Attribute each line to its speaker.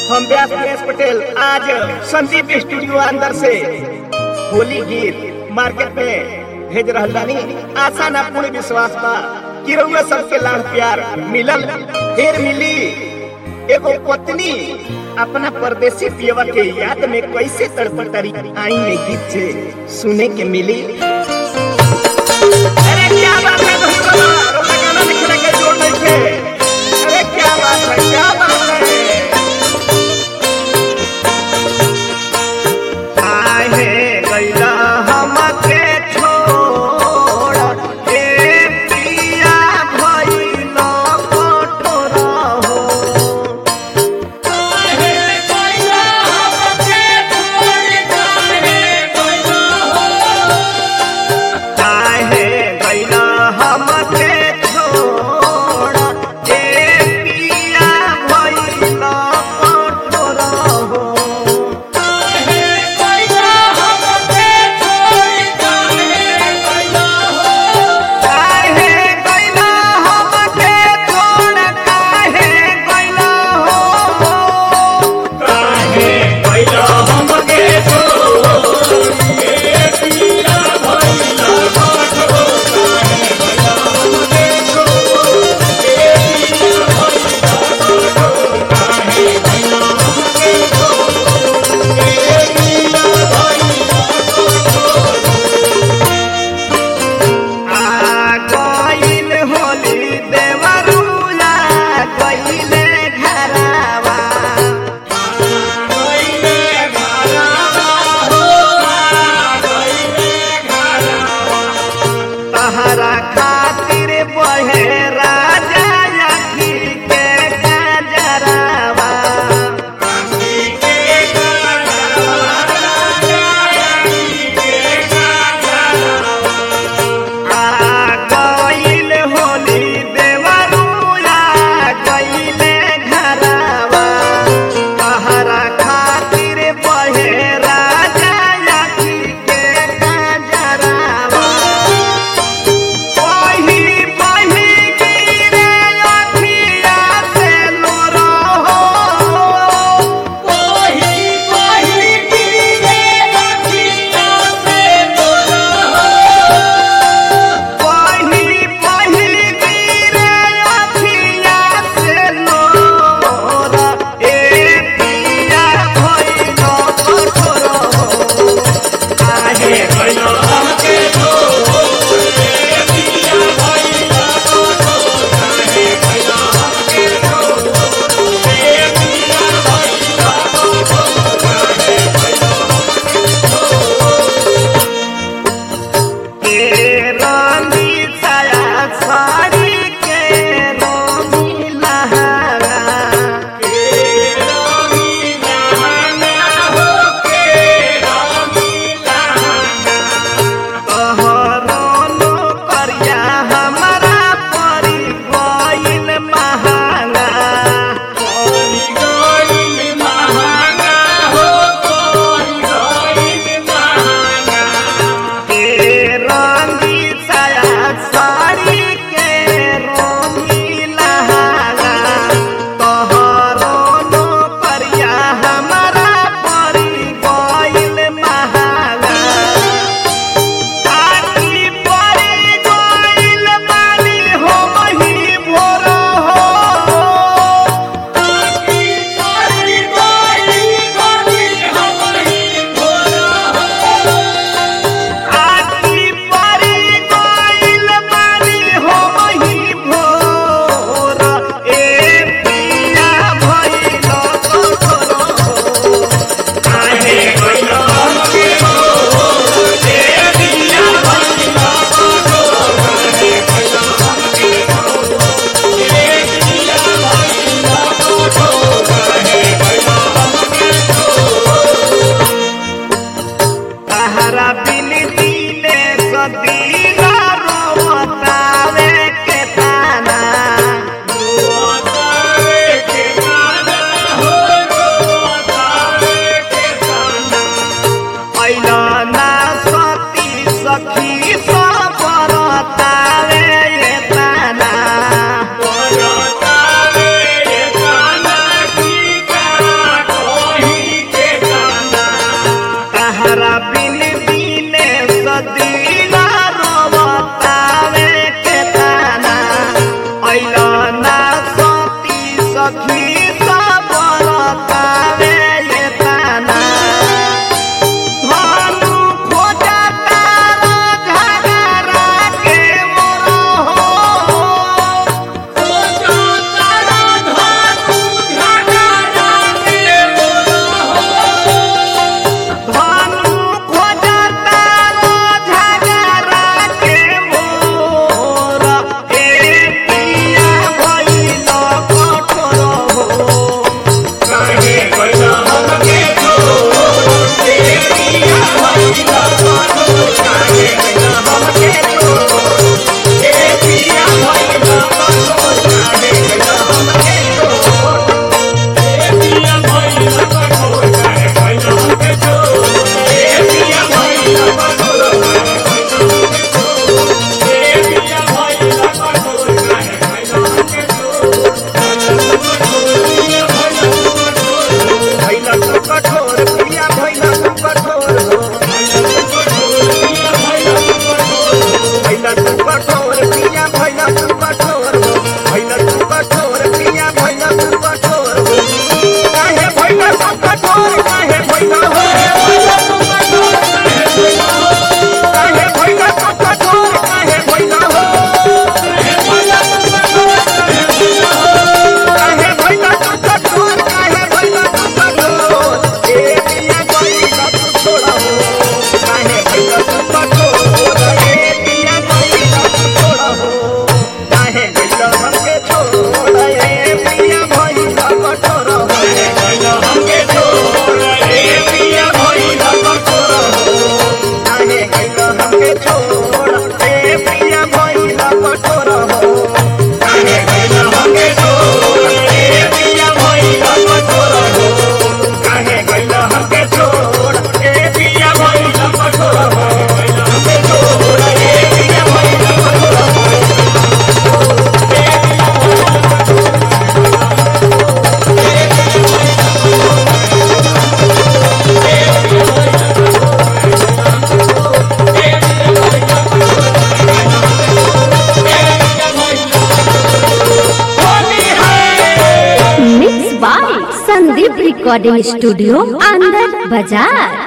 Speaker 1: हम व्यास दिनेश पटेल आज संदीप स्टूडियो अंदर से होली गीत मार्केट में भेज रहल बानी आशा ना पूर्ण विश्वास बा कि रउआ सबके लाड़ प्यार मिलल फिर मिली एगो पत्नी अपना परदेसी पियवा के याद में कैसे तड़पटरी आई में गीत से सुने के मिली अरे क्या बात है भाई बाबा रोका गाना लिखने के जोड़ नहीं थे अरे क्या बात है क्या बात है आहे गैला हमके छोड़ ए पिया भइल कठोर हो आहे गैला हमके छोड़ ए पिया भइल कठोर हो काहे गइला हमके छोड़ काहे गइला हो काहे गइला हमके आ गइल होली देवरुला गइले घरावा तहरा खातिर बहे राजा अखी के गजरावा आ गइल होली देवरुला गइले घरावा तहरा खातिर बहे राजा अखी के गजरावा वही बही गिरे अखिया से लोरो हो वही बही गिरे अखिया से लोरो ए पिया भइल कठोर आहे भइल के रानी छाया साड़ी के रोमी लहरा तोहरो करिया हमरा परी गइल महंगा के रंगी छाया साड़ी के रोमी लहरा तोहरो नो करिया हमरा परी गइल महंगा आखी परी गइल बानी हो मही भोर हो आखी परी गइल बानी हो मही भोर ए पिया भइल कठोर काहे गइल हमके तहरा बिन दिले सदीना रोवतावे के ताना ऐला ना सती सखी सब बरतावे ये ताना
Speaker 2: Bye.
Speaker 1: बिन बिने सदीना रोवतावे के ताना ऐला ना सती सखी सब रतावे ये ताना भानु खोजा तारा घगरा के मोरो हो भानु खोजा तारा घगरा के मोरा ए पिया भइल कठोर हो भइल तू कठोर पिया भइल तू कठोर हो भइल तू कठोर पिया भइल तू कठोर हो भइल तू कठोर पिया भइल तू कठोर हो काहे भइल तू कठोर काहे भइल हो काहे भइल तू कठोर काहे भइल हो काहे भइल तू कठोर काहे भइल तू कठोर ए पिया भइल तू छोड़ा हो काहे भइल तू कठोर ए पिया भइल तू छोड़ा हो काहे भइल हमके छोड़ ए पिया भइल कठोर हो हमके छोड़ ए पिया भइल कठोर हो काहे भइल हमके छोड़ ए पिया भइल कठोर हो काहे भइल हमके छोड़ ए पिया भइल कठोर हो काहे भइल हमके छोड़ ए पिया भइल कठोर हो हमके छोड़ ए पिया भइल कठोर हो
Speaker 2: mix by Sandeep recording studio अंदर बाजार